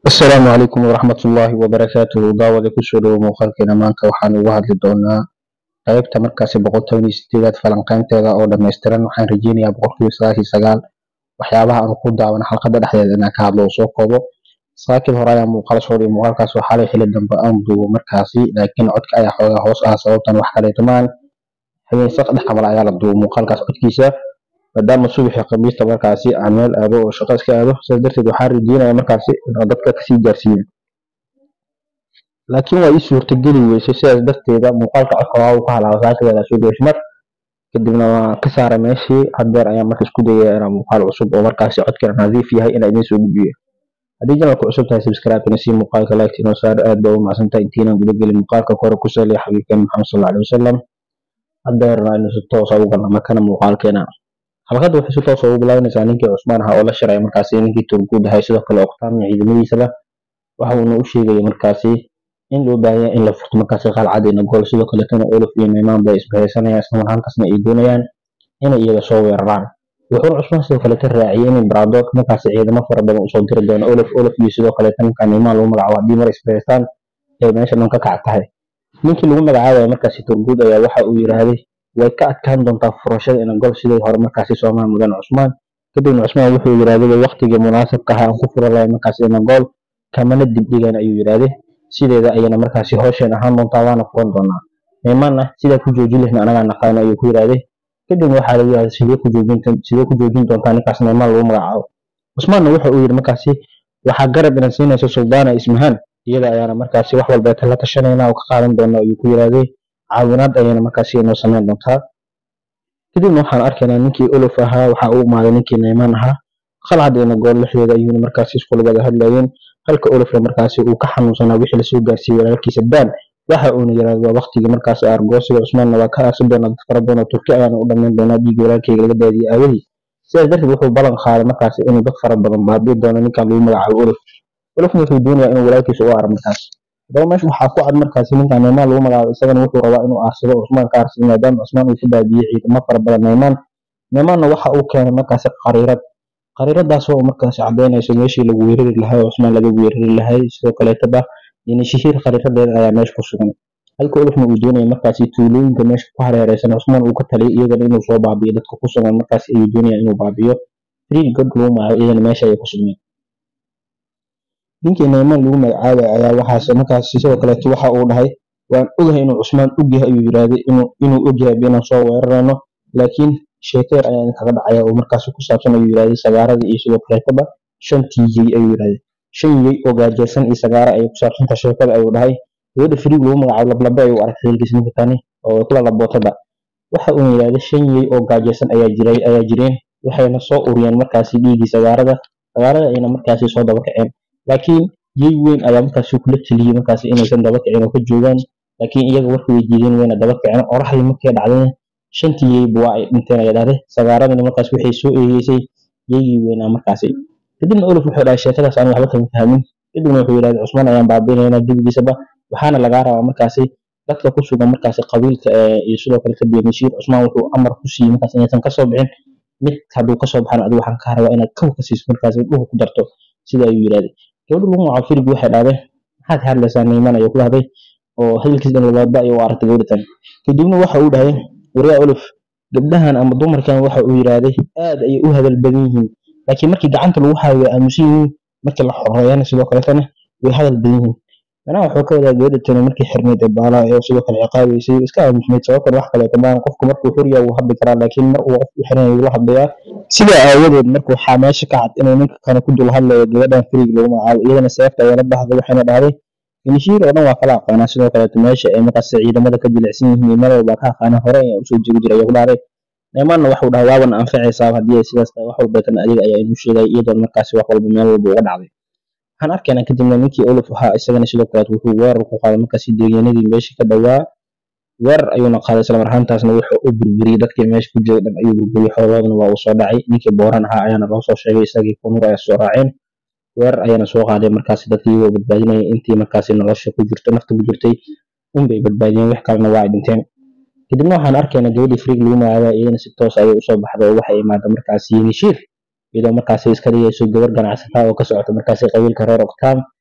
asalaamu calaykum waraxmat ullaahi wabarakaatuhu daawada kusoo dhowo muuqaalkeena maanta waxaan uga hadli doonaa qaybta markaasi boqoltoban iyo sideedaad falanqeynteeda oo dhammaystiran waxaan rajeynayaa boqolkiiba sagaashiyo sagaal waxyaabaha aan ku daawan xalqada dhexdeeda inaan ka hadlo oo soo koobo saakib hore ayaa muuqaal soo dhiyo muuqaalkaas oo xalay xili dambe aan duubo markaasi laakiin codka ayaa xoogaa hoos ah sababtan wax kaleeto maan habeen saq dhex camal ayaa la duubo muuqaalkaas codkiisa maadaama subaxii khamiista markaasi aan meel aado oo shaqo iska aado sidaas darteed waxaan rajeynaya markaasi inaan dadka kasii gaarsiiyo laakiin waa ii suurtageli weysay sidaas darteeda muuqaalka codka waa uu ka halaaba saakadeeda soo geeshmar kadibna waan ka saaray meeshii haddeer ayaan marka isku dayaya inaan muuqaal cusub oo markaasi codkana nadiif yahay inaan idiin soo gudbiyo haddii janalku cusub tahay subscribe ina sii muuqaalka like inoo saar aad baa u mahadsantahay intiinaan guda gelin muuqaalka kore ku saliya xabiibkeen maxamed sal alay wasalam haddeerna aynu si toosa ugu galna markana muuqaalkeena halkadda waxay si toosa ugu bilaabanaysaa ninkii cusmaan ahaa oo la shiraya markaasi ninkii turguud ahay sidoo kale oqtaam iyo ciidamadiisaba waxa uuna u sheegaya markaasi in loo baahanya in la furto markaasi qalcadina gool sidoo kaletana olof iyo neymaan bay isbahaysanayaan isla marhaantaasna ay doonayaan inay iyaga soo weeraraan wuxuuna cusmaan sidoo kaleta raaciyay in baradood markaasi ciidamo fara badan usoo diri doono olof olof iyo sidoo kaleta ninka neymaan lagu magacaabo haddii mar isbahaystaan ay meesha dhan ka kac tahay ninkii lagu magacaabaya markaasi turguud ayaa waxa uu yidhaahday way ka adkaan doontaa furashada ina gol sidii hore markaasi soomaa mudan cusmaan kadibna cusmaan wuxuu yidhaahday waqtigii munaasabka ahaa aan ku fura lahay markaasi ina gool kamana dibdhigan ayuu yidhaahday sideeda ayana markaasi hoosheen ahaan doontaa waana furan doonaa neymaanna sidaa ku joojin lehna anagaa naqaano ayuu ku yidhaahday kadibna waxaa lagu yidhahday sidee ku joojin sidee ku joojin doontaa ninkaas neymaan lagu magacaabo cusmaanna wuxa uu yidhi markaasi waxaa garab inan siinaysa suldaana ismahaan iyada ayaana markaasi wax walbeeta la tashanayna oo ka qaadan doona ayuu ku yidhaahday caawinaad ayayna markaasi inoo sameyn doontaa kadibna waxaan arkaynaa ninkii olof ahaa waxaa u imaaday ninkii neymaan ahaa qalcadina gool lexdeeda ayuuna markaasi iskula wada hadlayeen halka olofna markaasi uu ka xanuunsanaa wixii lasoo gaarsiiyey walaalkiisa daan waxa uuna yidhahda waa waqtigii markaasi argoosiga cusmaanna waa ka aasi doonaa dad fara badan oo turki ayaana u dhammayn doonaa dhiigga walaalkeyga laga daadiyey aawadii sidaas darteed wuxuu ballan qaaday markaasi inuu dad fara badan baabi'i doono ninkan lagu magacaabo olof olofna wuxuu doonayaa inuu walaalkiisa u aaro markaas haddaba meesha waxaa ku cad markaasi ninkan neymaan lagu magacaabo isagana wuxuu rabaa inuu aarsado cusmaan ka aarsado maadaama cusmaan uu ku baabiyey ciidamo fara badan neymaan neymaanna waxa uu keenay markaasi qariirad qariiradaas oo markaasi cadaynayso meeshii lagu weerari lahay oo cusmaan laga weerari lahay sidoo kaleetaba yani shahiir qariiradeeda ayaa meesha ku sugan halka olofna uu doonaya markaasi tuulooyinka meesha ku hareereysan cusmaan uu ka taliyay iyagana inuu soo baabiyo dadka ku sugan markaasi ayuu doonaya inuu baabiyo friil god lagu magacaabo iyagana meesha ayay ku sugneen ninkii neymaan lagu magacaabay ayaa waxaas markaasi sidoo kaleeto waxa uu dhahay waan ogahay inuu cusmaan ogyahay ayuu yidhaahday inuu ogyahay inaan soo weerarayno laakiin sheekeer ayaa idinkaga dhacaya oo markaasi ku saabsan ayuu yidhahday sagaarada iyo sidoo kaleetaba shantii yey ayuu yidhahday shan yey oo gaajeysan iyo sagaara ayay ku saabsanta sheekada ayuu dhahay gabadha friig lagu magacaabo lablabe ayuu aragtay hilkiis ninka tani oo kula labootada waxa uuna yidhahday shan yey oo gaajeysan ayaa jiray ayaa jireen waxayna soo uriyeen markaasi dhiiggii sagaarada sagaarada ayna markaasi soo daba kaceen laakiin yey weyn ayaa markaasi kula teliyey markaasi inaysan daba kicin oo ka joogaan laakiin iyaga warka way diideen wayna daba kiceen qoraxdii markay dhacdayna shantii yeyba waa ay dhinteen ayaa dhahday sagaaradana markaas waxay soo eegeysay yeygii weynaa markaasi kadibna olof wuxuu dhahay sheekadaas aan waxba kama fahmin kadibna wuxuu yidhahday cusmaan ayaan baabiinaynaa gebigiisaba waxaana lagaa rabaa markaasi dadka ku sugan markaasi qabiilka iyo sidoo kale ka beenishiir cusmaan wuxuu amar ku siiyey markaas inaysan kasoo bixin mid hadduu kasoo baxan adigu waxaan kaa rabaa inaad kaw ka siiso markaasi dhuhu ku darto sida ayuu yidhahday gabadha lagu magacaabo firig waxay dhahday maxaad ka hadlaysaa neyman ayuu ku dhahday oo hadalkiis dhan labaaba ayuu aragtay gabadha tan kadibna waxa uu dhahay waryaa olof gabdhahan ama dumarkan waxa uu yidhaahday aad ayay u hadal badan yihiin laakiin markii gacanta lagu hayo way aamusan yihiin markii la xoreeyana sidoo kaletana way hadal badan yihiin manaha wuxuu ka wadaa gabadha tani markii xirnayd ee baalaha ee sidoo kale ciqaabaysay iska aamusnayd sababtan wax kaleeto maan qofku markuu xurya wuu hadli karaa laakiin mar uu qofku xiran wuu la hadlayaa sidaa aawadeed marka waxaa meesha ka cad inuu ninka kale ku dul hadlayo gabadhan friig lagu magacaabo iyadana seefta ayaa la baxday waxayna dhahday finishiir oo dhan waa kala aqaanaa sidoo kaleeto meesha ay markaas ciidamada ka jilicsan yihiin iyo meel walbaa ka aqaanaa hore ayaa usoo jegi jiray ayuu ku dhahday neymaanna waxuu dhahay waabana anfacaysaa haddii ay sidaas tahay wax walbeetana adiga ayaa inuu sheegay iyadoon markaasi wax walba meel walba uga dhacday waxaan arkaynaa kadibna ninkii olof ahaa isagana sidoo kaleeto wuxuu weerar ku qaaday markaasi deegaanadii meesha ka dhowaa weerar ayuuna qaaday isla marhaantaasna wuxuu u burburiyey dadkii meesha ku jiray dhan ayuu burburiyey xoolahoodana waa uu soo dhacay ninkii booran ahaa ayaana loo soo sheegay isagii kunur ayaa soo raaceen weerar ayaana soo qaaday markaasi dadkii iyagoo badbaadinaya intii markaasi nolosha ku jirto nafta ku jirtay unbay badbaadiyeen wax kalena waa ay dhinteen kadibna waxaan arkaynaa gabadhii friig lagu magacaaba iyadana si toos ayay usoo baxda oo waxay imaada markaasi yenishiir iyadoo markaasi iska dhigayso gabar ganacsata oo ka socota markaasi qabiilka reer oktaam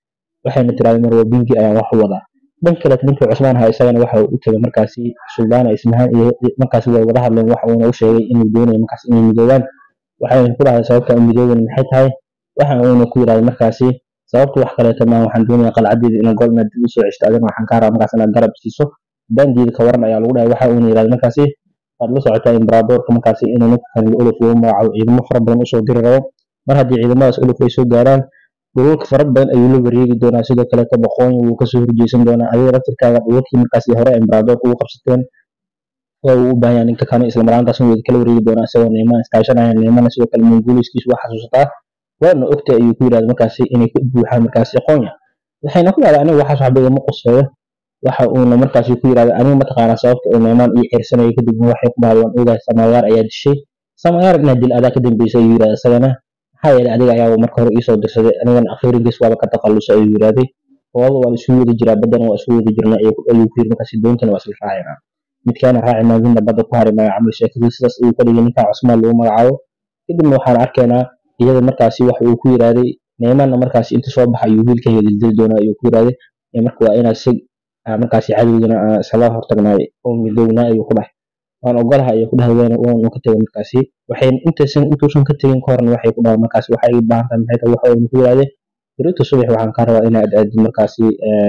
waxayna tiraahday marwa bingi ayaan wax u wadaa dhan kale ninkii cusmaan ahaa isagana waxa uu u tegay markaasi suldaana ismahaan iyo markaasi way wada hadleen waxa uuna u sheegay inuu doonayo markaas inay midoobaan waxayna ku dhahday sababta aan midooban maxay tahay waxa uuna ku yidhahday markaasi sababta wax kaleeto maaha waxaan doonayaa qalcadeeda inaan gol inaad dib usoo ceshto adina waxaan kaa rabaa markaas inaad garab siiso daandiida ka waran ayaa lagu dhahay waxa uuna yidhahday markaasi waad la socotaa imberadoorka markaasi inuu ninkan olaf ugu magacaabo ciidamo fara badan usoo diri rabo mar haddii ciidamadaas olaf ay soo gaaraan dhulalka fara badan ayuu la wareegi doonaa sidoo kaleeto boqooyin wuu kasoo horjeesan doonaa adiga laftirkaaga dhulalkii markaasi hore imberadoorka ugu qabsateen waa uu u baahan yahay ninka kale isla maraantaasna wuu kala wareegi doonaa isagoo neeman iskaashanaya neemana sidoo kale mongooliskiisu waa xasuusataa waana ogta ayuu ku yidhahda markaasi inay ku buuxaan markaasi aqoonya waxayna ku dhahday aniga waxaas waxba igama quseeyo waxa uuna markaasi ku yidhahda aniga mataqaanaa sababta uu neemaan ii xirsanayo kadibna waxay ku dhahday waan ogahay samayaar ayaa dishay samayaar inaad dil adaa ka dambeysay ayuu yidhahda isagana maxaa yeelay adiga ayaa marka hore iisoo dirsaday anigana akhiirigiis waaba ka takhallusay ayuu yidhahday hooda waa isugu wada jiraa baddana waa isugu wada jirnaa ayuu ku yiri markaasi doontana waa isla raacinaa midkaana raaci maadinna badda ku hari maayo camal sheekadii sidaas ayuu ka dhigay ninkaa cusmaan lagu magacaabo kadibna waxaan arkaynaa iyada markaasi waxa uu ku yidhahday neemanna markaasi inta soo baxa ayuu wiilkayga dildili doonaa ayuu ku yidhahday marka waa inaa si markaasi cadowgana aan isla hortagnaay oo midownaa ayuu ku dhahay waan ogolaha ayuu ku dhahay waanu ka tegay markaasi waxayna intaysan intuusan ka tegin ka horna waxay ku dhahay markaasi waxay ii baahan tahay maxay tahay waxa uuna ku yidhahday berito subax waxaan kaa rabaa inaad aadid markaasi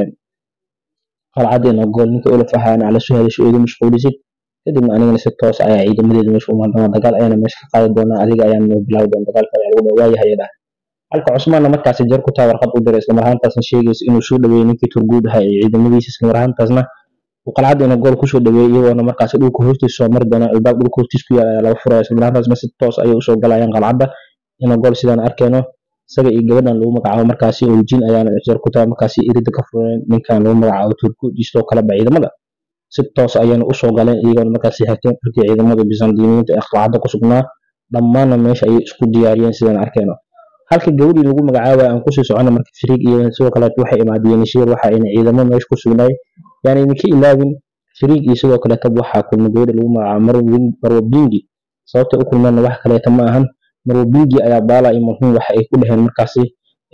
qalcadeena gool ninka olaf ahaa inaa la soo hadasho eedu mashquulisid kadibna anigana si toos ayaa ciidamadeeda meesha u maadama dagaal ayaana meesha ka qaadi doonaa adiga ayaan noo bilaawi doona dagaalka ayaa lagu dhawa waayahay dhahay halka cusmaanna markaasi jar ku taa warqad u diray isla marhaantaasna sheegaysa inuu soo dhaweeyey ninkii turguud ahaa ee ciidamadiisa isla marhaantaasna uu qalcadeena gool kusoo dhaweeyey iyagoona markaasi dhulka hoostiisa soo mari doona albaab dhulka hoostiisa ku yaala ayaa laga furaya isla marhaantaasna si toos ayay usoo galayaan qalcadda ina gool sidaan arkayno isaga iyo gabadhan lagu magacaabo markaasi oljin ayaana jar ku taa markaasi irida ka fureen ninkan lagu magacaabo turkuudistoo kaleba ciidamada si toos ayayna usoo galeen iyagoona markaasi xigteen halkii ciidamada bizantiniyiinta ee qalcadda ku sugnaa dhammaanna meesha ayay isku diyaariyeen sidaan arkayno halka gabadhii lagu magacaabay aan kusii socono marka firiig iyo sidoo kaleeto waxay imaadiyeen shiir waxa ayna ciidamo meesha ku sugnaay yaani idinka ilaabin firiig iyo sidoo kaleeto waxaa kulma gabadha lagu magacaabo marwo bingi sababta u kulmeenna wax kaleeto ma ahan marwo bingi ayaa baala iyo muhiim waxa ay ku dhaheen markaasi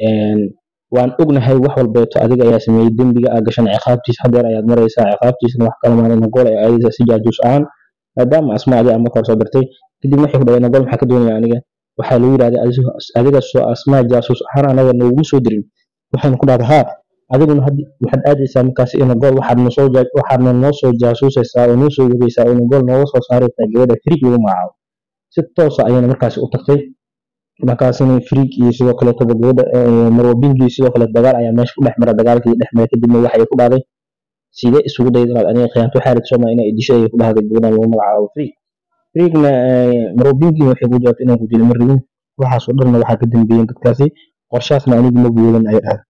waan ognahay wax walbeeto adiga ayaa sameeyey dembiga aa gashan ciqaabtiisa hadeer ayaad maraysaa ciqaabtiisana wax kala maalin nagool ay aadaysaa si jaajuus ahaan maadaama asmaadii ama kor soo dartay kadib waxay ku dhaheen nagool maxaa ka doonaya aniga waxaa lagu yidhahday adiga soo asmaa jaasuus ahaan anaga noogu soo dirin waxayna ku dhahday haa adiguna waxaad aadaysaa markaasi ina gool waxaadna noo soo jaasuusaysaa oo noo soo wadaysaa oo gool nooga soo saaraysaa gabadha firiig lagu magacaabo si toosa ayayna markaasi u tagtay markaasina firiig iyo sidoo kaleetoba gabadha marwabingi sidoo kale dagaal ayaa meesha ku dhex mara dagaalkii dhex mara kadibna waxay ku dhahday sidee isugu dayda inaad aniga khiyaanto xaarid sooma inay disho ayay ku dhahday gabadhan lagu magacaabo firiig firiigna marwabingi waxay ku jawaabtay inaan ku dilo ma rabin waxaasoo dhanna waxaa ka dambeeyeen dadkaasi qorshaasna anigi ma guudan ay dhahay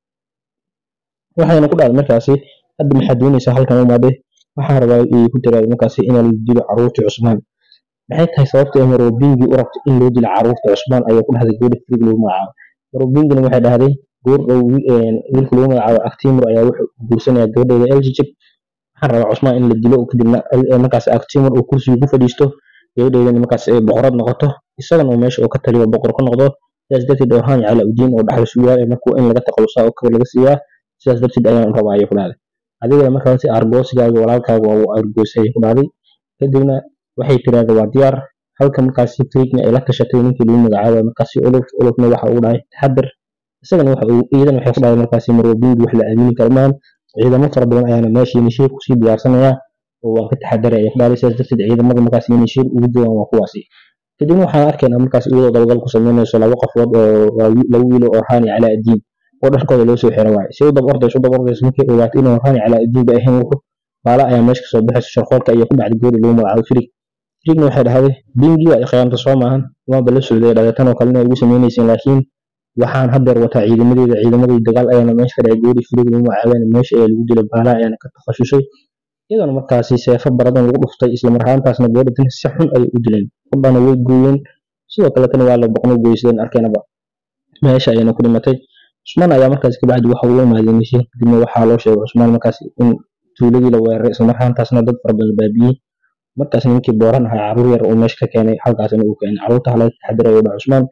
waxayna ku dhahday markaasi hadda maxaad doonaysaa halkan u maadhay waxaan rabaa ay ku tiraahday markaasi inaa la dilo caruurtii cusmaan maxay tahay sababta ee marwabingi u rabto in loo dilo caruurta cusmaan ayay ku dhahday gabadha firiig lagu magacaabo marwabingina waxay dhahday goordhow wiilka lagu magacaabo actimur ayaa wuxuu guursanaya gabadheeda eljijig waxaan rabaa cusmaan in la dilo kadibna markaas actimur uu kursiga ku fadhiisto gabadheedana markaas ay boqorad noqoto isagana uu meesha uu ka taliyo boqor ka noqdo sidaas darteed orhaan cala udiin oo dhaxal sugaal markuu in laga taqalusaa oo kaba laga siiyaa sidaas darteed ayaan rabaa ayay ku dhahday adigana markaasi argoosigaaga walaalkaaga waa uu argoosay ayay ku dhahday kadibna waxay tiraahday waa diyaar halka markaasi friigna ay la tashatay ninkii lagu magacaabay markaasi olof olofna waxa uu dhahay taxadar isagana waxa uu iyadana waxay ku dhahday markaasi marwabingi wax la aamini karo maahan ciidamo fara badan ayaana meeshii nishiir kusii diyaarsanayaa oo waan ka taxadaray ayay ku dhahday sidaas darteed ciidamada markaasi nishiir ugu joogaan waa kuwaasi kadibna waxaan arkaynaa markaas iyadoo dabagal ku sameynayso laba qofood oo laba wiilo oo raani calaa addiin oo dharkooda loo soo xiran waaye si u dab ordayso u dab ordayso markay ogaatay inuu raani calaa addiin ba ahayn wuxuu baala ayaa meesha kasoo baxayso sharqoolka iyo ku dhacday goori lagu magacaabo firig firigna waxay dhahday bingi waa khiyaamta soo maahan waanba la socday dhahday tan oo kalena ugu sameynayseen laakiin waxaan hadeer wataa ciidamadeeda ciidamadii dagaal ayaana meesha ka dhacay goori firig lagu magacaabeen meesha ee lagu dilay baala ayaana ka takhasusay iyadoona markaasi seefo baradan lagu dhuftay isla marhaantaasna gabadha si xun ayay u dileen qudhana way gooyeen sidoo kaletana waa la boqno goysadeen arkeenaba meesha ayayna ku dhimatay cusmaan ayaa markaas kabacdi waxa uu imaaday nishiin kadibna waxaa loo sheegay cusmaan markaas in tuuladii la weeraray isla marhaantaasna dad fara badan baabiyey markaas ninkii booran ahaa caruur yar uu meesha ka keenay halkaasna uu keenay caruurta hala taxadirayo dha cusmaan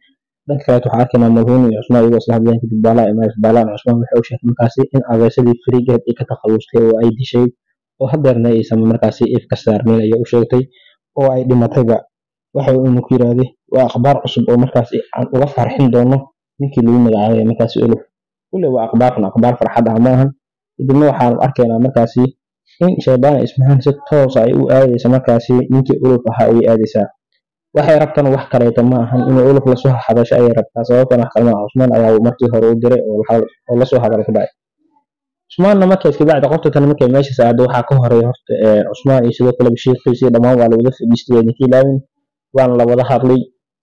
dhanka kaleet waxaa arkaynaa malhuun iyo cusmaan iyagoo isla hadlayaan kadib baalaa imaanaysa baalaan cusmaan waxay u sheegtay markaasi in adeersadii farigeed ay ka takhalustay oo ay dishay oo hadeerna aysan markaasi ifka saarnayn ayay u sheegtay oo ay dhimatayba waxa uuna ku yiraahday waa akhbaar cusub oo markaasi aan uga farxin doono ninkii lagu magacaabay markaasi oluf kule waa akhbaarkan akhbaar farxad ah maahan kadibna waxaan arkaynaa markaasi in shaydaan ismahaan si toosa ay u aadaysa markaasi ninkii oluf ahaa ayay aadaysaa waxay rabtana wax kaleeta ma ahan inay oluf lasoo hadasho ayay rabtaa sababtan wax kalema cusmaan ayaa markii hore u diray oo lasoo hadal ku dhacay cusmaanna marka iskabacdi qofta tan markay meesha saacdo waxaa ka horeeya horta cusmaan iyo sidoo kale bashiirkiisa dhammaan waa lawada fadhiistay ninkii laawin waana la wada hadlay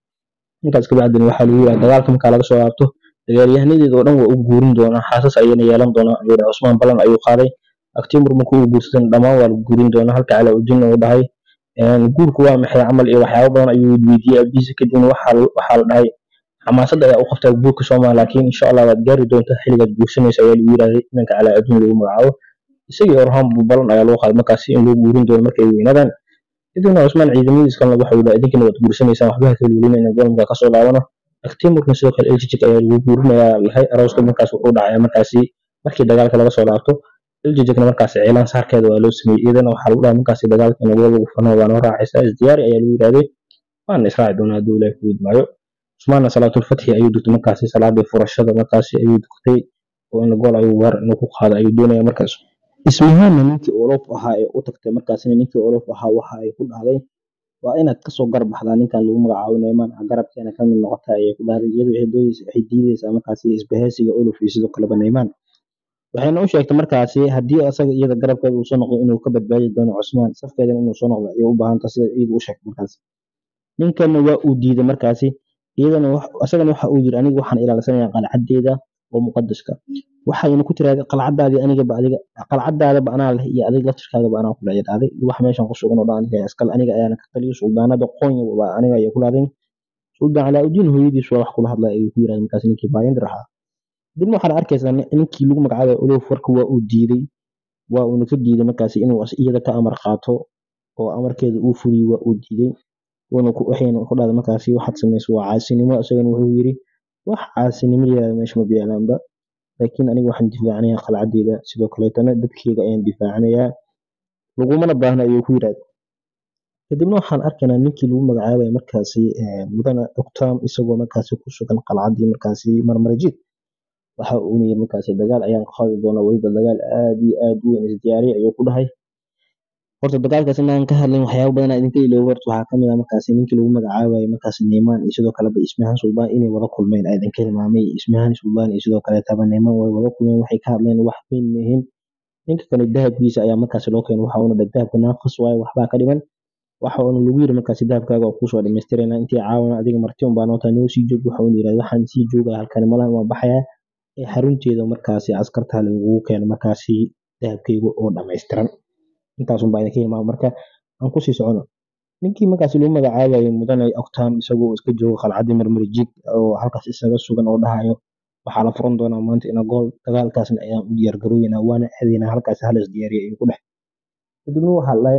intaas kabacdina waxaa lagu yidhaha dagaalka markaa laga soo laabto dagaalyahanadeeda oo dhan waa u guurin doonaa xaasas ayayna yeelan doonaa ayuu dhahay cusmaan ballan ayuu qaaday aktimur markuu u guursadan dhammaan waa la guurin doonaa halka cala ujinna uu dhahay guurku waa maxay camal iyo waxyaabo badan ayuu weydiiyey abiisa kadibna waxaa la dhahay xamaasadda ayaa u qabtaa guurka soomaa laakiin insha allah waad gaari doontaa xilligaad guursanaysa ayaa lagu yidhahday inanka calaa adduun lagu magacaabo isagii orhaan ballan ayaa loo qaaday markaasi in loo guurin doono markay weynaadaan kadibna cusmaan ciidamadiis kalena waxa uu dhahay idinkana waad guursanaysaan waxba ha kalwelina inaan goolmka kasoo laabano aktimurkna sidoo kale eljijik ayaa lagu guurinayaa lahay arooska markaas wuxuu dhacaya markaasi markii dagaalka laga soo laabto eljijikna markaasi ciilaan saarkeeda waa loo sameeyey iyadana waxaa lagu dhahay markaasi dagaalka in gool lagu fano waa noo raacaysaa isdiyaari ayaa lagu yidhahday waana israaci doonaa hadduu ilaahi ku idmaayo cusmaanna salaatulfatxi ayuu dugtay markaasi salaadii furashada markaasi ayuu dugtay oo in gool ayuu weer inuu ku qaado ayuu doonaya markaas ismihaanna ninkii olof ahaa ee u tagtay markaasina ninkii olof ahaa waxa ay ku dhahday waa inaad kasoo garbaxdaa ninkan lagu magacaabo neyman garabkeena ka mid noqota ayay ku dhahday iyadu waxay diideysaa markaasi isbahaysiga olof iyo sidoo kaleba neyman waxayna u sheegtay markaasi haddii asaga iyada garabkeeda uu soo noqdo inuu ka badbaadi doono cusmaan safkeedana inuu soo noqdo ayay u baahanta sida iyadu u sheegtay markaasi ninkanna waa uu diiday markaasi iyadana asagana waxa uu yiri aniga waxaan ilaalsanayaa qalcadeeda oo muqadaska waxayna ku tiraahday qalcadaadii anigaba adiga qalcadaadaba anaa leh iyo adiga laftirkaagaba anaa kula dhacday wax meeshan ku sugan oo dhan aniga askal aniga ayaana ka taliyo suldaanada qonya waa aniga ayaa kula hadlay suldaan calaa-udiin hooyadiis waa wax kula hadlay ayuu ku yiraahday markaas ninkii baayandir ahaa dibna waxaad arkaysaa ninkii lagu magacaabay olof warka waa uu diiday waa uuna ka diiday markaasi inuu iyada ka amar qaato oo amarkeeda uu fuliyo waa uu diiday waxayna ku dhahday markaasi waxaad samayso waa caasinimo isagana wuxuu yiri wax caasinimo yiraahda meesha ma biyaalaanba laakiin aniga waxaan difaacanayaa qalcadeeda sidoo kaleetana dadkeyga ayaan difaacanayaa lagumana baahna ayuu ku yidhahda kadibna waxaan arkaynaa ninkii lagu magacaabaya markaasi mudana octam isagoo markaasi ku sugan qalcadii markaasi marmarajid waxa uuna yiri markaasi dagaal ayaan qaadi doonaa weliba dagaal aad iyo aad u weyn isdiyaariya ayuu ku dhahay horta dagaalkaas inaan ka hadlin waxyaabo badan idinka iloobo horta waxaa kamid ah markaasi ninkii lagu magacaabayo markaasi neyman iyo sidoo kaleba ismahan suldaan inay wada kulmeen aa idinka hilmaamay ismahan suldaan iyo sidoo kaleetaba neyman way wada kulmeen waxay ka hadleen wax weyn mehin ninka kale dahabkiisa ayaa markaasi loo keenay waxa uuna dahabka naaqis waaye waxbaa ka dhiman waxa uuna lagu yiri markaasi dahabkaaga waa kuusoo dhamaystirayna intii caawana adiga marti un baa noota noo sii joog waxa uuna yirahda waxaan sii joogaya halkani malahan waa baxaya ee xarunteeda markaasi askarta lagugu keeno markaasi dahabkayga oo dhamaystiran intaasun baa idinka hilmaama marka aan kusii socono ninkii markaasi lagu magacaabayay mudane octam isagoo iska jooga qalcadii marmarjig oo halkaas isaga sugan oo dhahayo waxaa la furan doonaa maanta ina gool dagaalkaasna ayaan u diyaar garooweynaa waana aadaynaa halkaas halas diyaariya ayuu ku dhex kadibna waxaa dhahay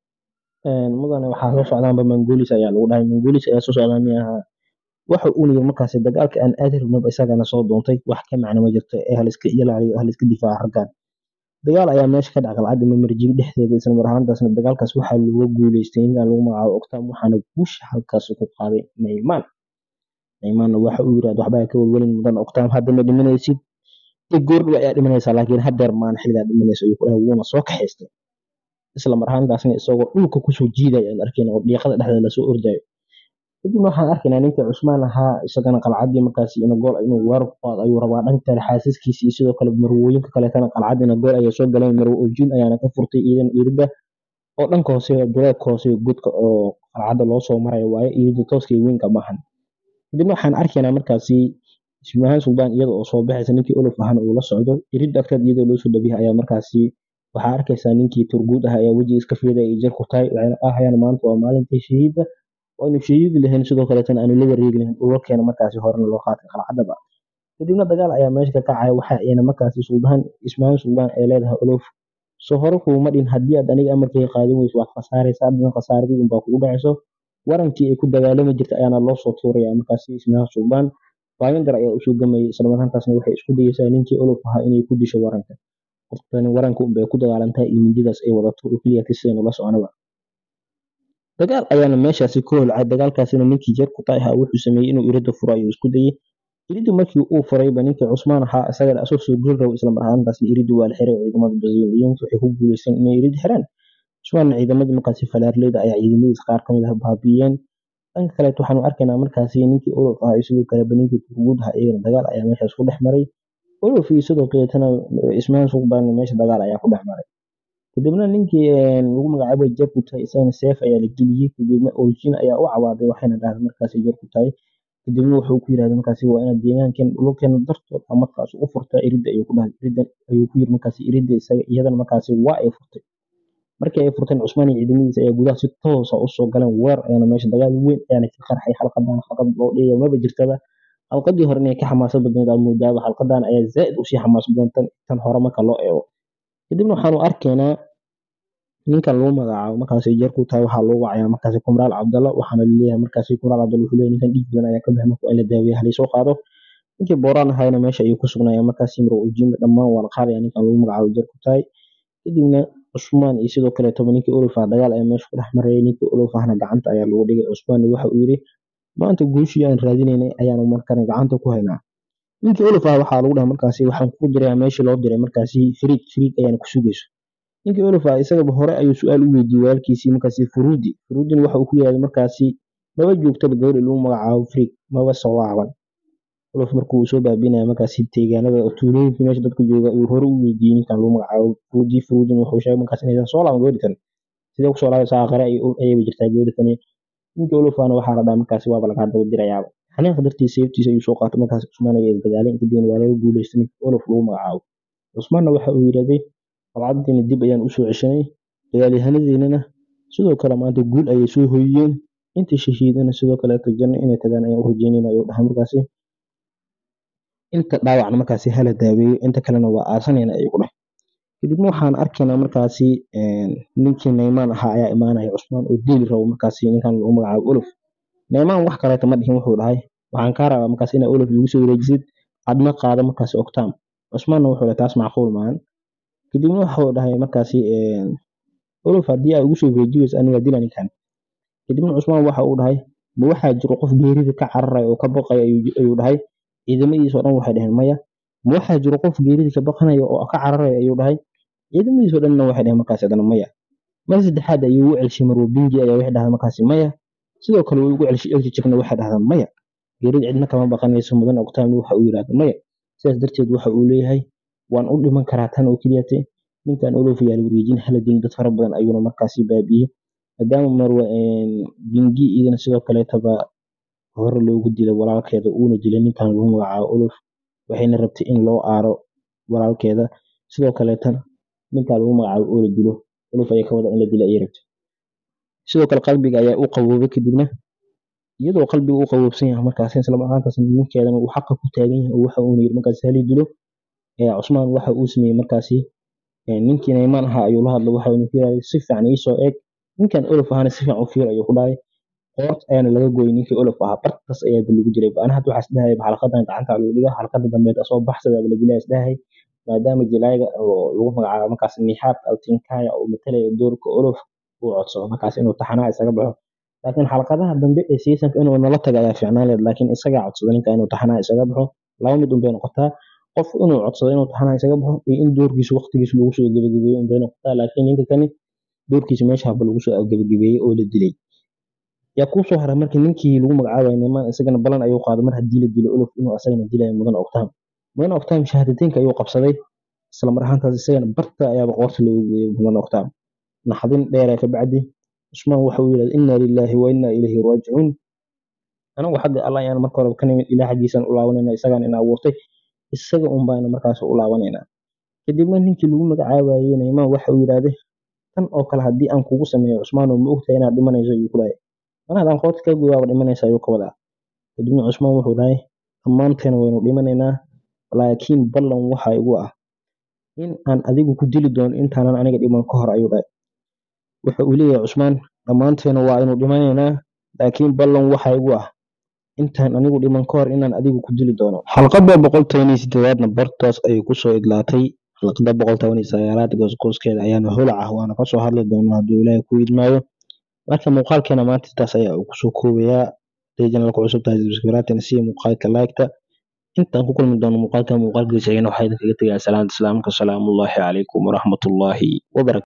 mudane waxaa soo socdaanba mangolis ayaa lagu dhahay mangolis ayaa soo socdaa mi ahaa waxa uuna yiri markaasi dagaalka aan aadi rabnaba isagana soo doontay wax ka macno ma jirto ee haliska ilaaliyo haliska difaaca raggan dagaal ayaa meesha ka dhaca qalcadda mamarjig dhexdeeda isla mar ahaantaasna dagaalkaas waxaa looga guuleystay ninkan lagu magacaabo octam waxaana guusha halkaas ku qaaday neyman neymanna waxa uu yirahda waxbaa ka welwelin mudan octam hadda ma dhimanaysid goordhow ayaa dhimanaysaa laakiin hadeer maan xilligaa dhimanaysa ayuu ku dhahay wuuna soo kaxaystay isla mar ahaantaasna isagoo dhulka kusoo jiidaya aan arkayna oo dhiiqada dhexdeeda lasoo ordayo kadibna waxaan arkaynaa ninkii cusmaan ahaa isagana qalcadii markaasi ina gool inuu weerar ku qaado ayuu rabaa dhanka kale xaasaskiisa iyo sidoo kale marwooyinka kaleetana qalcadina gool ayay soo galeen marwo oljin ayaana ka furtay iidan iirida oo dhanka hoose duleedka hoose godka oo qalcadda loo soo marayo waaye iirida tooska iyo weynka maahan kadibna waxaan arkaynaa markaasi ismahaan suldaan iyada oo soo baxaysa ninkii olof ahana uu la socdo irid agteed iyadoo loo soo dhabiya ayaa markaasi waxaa arkaysaa ninkii turguud ah ayaa wejiga iska fiida ay jar ku tahay waxayna ahayaan maanta waa maalintii shahiidda aynu shahiidi lahayn sidoo kaleetana aanu la wareegi lahayn dhulkeena markaasi horena loo qaatay qalcadaba kadibna dagaal ayaa meesha ka kacaya waxa ayna markaasi suldaan ismahaan suldaan ay leedahay olof soo hore kuuma dhin haddii aad aniga amarkayga qaadan weyso waad khasaaraysa adna khasaaradii unbaa kugu dhacayso warankii ay ku dagaalami jirtay ayaana loo soo tuuraya markaasi ismaha suubaan baayandar ayaa usoo gamayay islamarkaantaasna waxay isku dayeysaa ninkii olof ahaa inay ku disho waranka qoftani waranka unbay ku dagaalantaa iyo mindidaas ay wadato oo keliya kisaynu la soconaba dagaal ayaana meeshaasi ka holcay dagaalkaasina ninkii jeer ku taay ahaa wuxuu sameeyey inuu irida furo ayuu isku dayey iridu markii uu furayba ninkii cusmaan ahaa isagana asoo soo geli rabo isla marhaantaasna iridu waa la xiray oo ciidamada braziliyiinta waxay ku guuleysteen inay irid xiraan cusmaanna ciidamadii markaasi falaarleyda ayaa ciidamadiisa qaar kamid ah baabiiyeen dhanka kaleet waxaanu arkaynaa markaasi ninkii olof ahaa iyo sidoo kaleba ninkii turguud ahaa iyagana dagaal ayaa meeshaas ku dhex maray olof iyo sidoo kaleetana ismaan suqbaanna meesha dagaal ayaa ku dhex maray kadibna ninkii lagu magacaabay jarkutay isagana seef ayaa la geliyey kadibna origin ayaa u cawaaday waxayna dhahday markaasi jarkutay kadibna wuxuu ku yirahday markaasi waa inaad deegaankan dhulkeena dartood ama markaas u furtaa iridda ayuu ku dhahay iridda ayuu ku yiri markaasi iridda isaga iyadana markaasi waa ay furtay markii ay furteen cusmaan iyo ciidamadiisa ayaa gudaha si toosa usoo galeen weer ayaana meesha dagaal weyn ayaana ka qarxay xalqadan xalqad loo dhiga maba jirtaba xalqadii hore inay ka xamaasad badneed aad moodaaba xalqadan ayaa zaaid usii xamaas badan tan tan hore marka loo eego kadibna waxaanu arkaynaa ninkan lagu magacaabo markaasi jeerku tahay waxaa loogu wacayaa markaasi kumraal cabdalla waxaana laleeyahay markaasi kumraal cabdalla wuxuu leeyahay ninkan dhiig badan ayaa ka baxay marka in la daaweeya halaysoo qaado ninkii booraan ahayna meesha ayuu ku sugnaaya markaasi miro ujiima dhammaan waa la qaadaya ninkan lagu magacaabo jeerku tahay kadibna cusmaan iyo sidoo kaleetoba ninkii olof ah dagaal ayaa meesha ku dhex marayay ninkii olof ahna gacanta ayaa lagu dhigay cusmaanna waxa uu yidhi maanta guushii aan raadinaynay ayaanu markana gacanta ku haynaa ninkii olof ah waxaa lagu dhahay markaasi waxaan ku dirayaa meeshii loo diray markaasi firiid firiid ayaana ku sugayso ninkii olof ah isagaba hore ayuu su-aal u weydiiyey walaalkiisii markaasi furuudi furuudina waxa uu ku yidhahday markaasi maba joogtaba gabadhi lagu magacaabo firiid maba soo laaban olof markuu soo baabinaya markaasi deegaanada tuulooyinkii meesha dadka jooga ayuu hore u weydiiyey ninkan lagu magacaabo furuudi furuudin wuxuu sheegay markaas inaysan soo laaban gabadhi tan sidee kusoo laabaysaa aqare ayayba jirtaa gabadhi tani ninkii olofana waxaa la dhaha markaasi waaba lagaa daba dirayaaba xaniiqa dartiisa seeftiisa ayuu soo qaatay markaas cusmaan ayaa isdagaaleen kadibna waa laga guuleystay ninkii olof lagu magacaabo cusmaanna waxa uu yidhahday qalcaddiina dib ayaan usoo ceshanay dagaalyahanadiinana sidoo kale maanta guul ayay soo hoyiyeen inta shahiidana sidoo kaleeto janno inay tagaan ayaan u rajeynayna ayuu dhahay markaasi inta dhaawacna markaasi hala daaweeyo inta kalena waa aasanayna ayuu ku dhahay kadibna waxaan arkaynaa markaasi ninkii naymaan ahaa ayaa imaanaya cusmaan oo deeli rabo markaasi ninkan lagu magacaabo olof naymaan wax kaleeta ma dhihin wuxuu dhahay waxaan kaa rabaa markaas inaa olof igu soo wareejisid adna qaado markaasi octam cusmaanna wuxuu dhahay taas macquul maahan kadibna wuxuu dhahay markaasi olof haddii aa igu soo wareejiyeyso aniga dila ninkan kadibna cusmaan waxa uu dhahay ma waxaa jiro qof geerida ka cararaya oo ka baqaya ayuu dhahay ciidamadiisa oo dhan waxay dhaheen maya ma waxaa jiro qof geerida ka baqanaya oo ka cararaya ayuu dhahay ciidamadiisa oo dhanna waxay dhaheen markaasi adana maya mar saddexaad ayuu ugu celshay marwo bingi ayaa waxay dhahday markaasi maya sidoo kale way ugu celshay elji jirna waxay dhahdaan maya geerida cidna kama baqanayso mudan octaamni waxa uu yidhahda maya sidaas darteed waxa uu leeyahay waan u dhiman karaa tan oo keliyate ninkan olof ayaa la wareejin hala dilin dad fara badan ayuuna markaasi baabiiyey maadaama marwa bingi idina sidoo kaleetaba hore loogu dilay walaalkeeda uuna dilay ninkan lagu magacaabo olof waxayna rabtay in loo aaro walaalkeeda sidoo kaleetana ninkan lagu magacaabo oo la dilo olof ayaa ka wada in la dilo ayay rabtay sidoo kale qalbiga ayaa u qaboobay kadibna iyadoo qalbiga u qaboobsan yahay markaasi isla markaantaas ninkeedana uu xaqa ku taagan yahay oo waxa uuna yiri markaasi hali dilo cusmaan waxa uu sameeyey markaasi ninkii naymaan ahaa ayuu la hadlay waxa uuna ku yidhahday si fiican iisoo eeg ninkan olof ahana si fiican u fiir ayuu ku dhahay qoort ayaana laga gooyay ninkii olof ahaa bartaas ayaaba lagu jiray ana hadda waxaa isdhahay xalqadan gacanta lagu dhiga xalqada dambeed asoo baxsadaaba la dilaa isdhahay maadaama jilaaga oo lagu magacaabo markaas nixaad altinkaya oo matalaya doorka olof uu codsado markaas inuu taxanaha isaga baxo laakiin xalqadaha dambe ee seasonka inuu nala taga ayaa fiicnaan leed laakiin isagaa codsada ninka inuu taxanaha isaga baxo laba mid unbay noqotaa qof inuu codsado inuu taxanaha isaga baxo iyo in doorkiisa waqtigiisa lagu soo gebagabeeyo unbay noqotaa laakiin ninka kani doorkiisa meesha haba lagu soo gebagabeeyey oo la dilay yaa kuu soo haray markii ninkii lagu magacaabayo nimaan isagana balan ayuu qaaday mar haddii la dilo olof inuu asagana dilayo mudan octam mudan octam shahaadateynka ayuu qabsaday isla mar ahaantaas isagana barta ayaaba qoorta loogu gooyey mudan octam naxdin dheera ka bacdi cusmaan waxa uu yidhahda inna lilaahi wa inna ilayhi raajicuun anagu xagga allah ayaan marka hore ka nimid ilaah xaggiisaan u laabanayna isagaan ina abuurtay isaga un baana markaas u laabanaynaa kadibna ninkii lagu magacaabayey naymaan waxa uu yidhahday tan oo kale haddii aan kugu sameeyo cusmaan oo ma ogtahay inaad dhimanayso ayuu ku dhahay mana haddaan qoorta ka gooyaaba dhimanaysa ayuu ka wadaa kadibna cusmaan wuxuu dhahay dhammaanteena waynu dhimanaynaa laakiin ballan waxa igu ah in aan adigu ku dili doono intaanan aniga dhiman ka hor ayuu dhahay waxa uu leeyahay cusmaan dhammaanteena waa aynu dhimanaynaa laakiin ballan waxaa igu ah intaan anigu dhiman ka hor inaan adigu ku dili doono xalqada boqol toban iyo sideedaadna bartaas ayay kusoo idlaatay xalqada boqol toban iyo sagaalaad goosgooskeeda ayaana holac ah waana kasoo hadli doonaa hadduu ilaahay ku idmaayo marka muuqaalkeena maanta intaas ayaa uu kusoo koobayaa haday janalka cusub tahay subscribe si muuqaalka like-ta intaan ku kulmi doono muuqaalka muuqaalkiisa waxaa idinkaga tegaa salaanta islaamka salaamullaahi calaykum waraxmatullaahi wabarakatu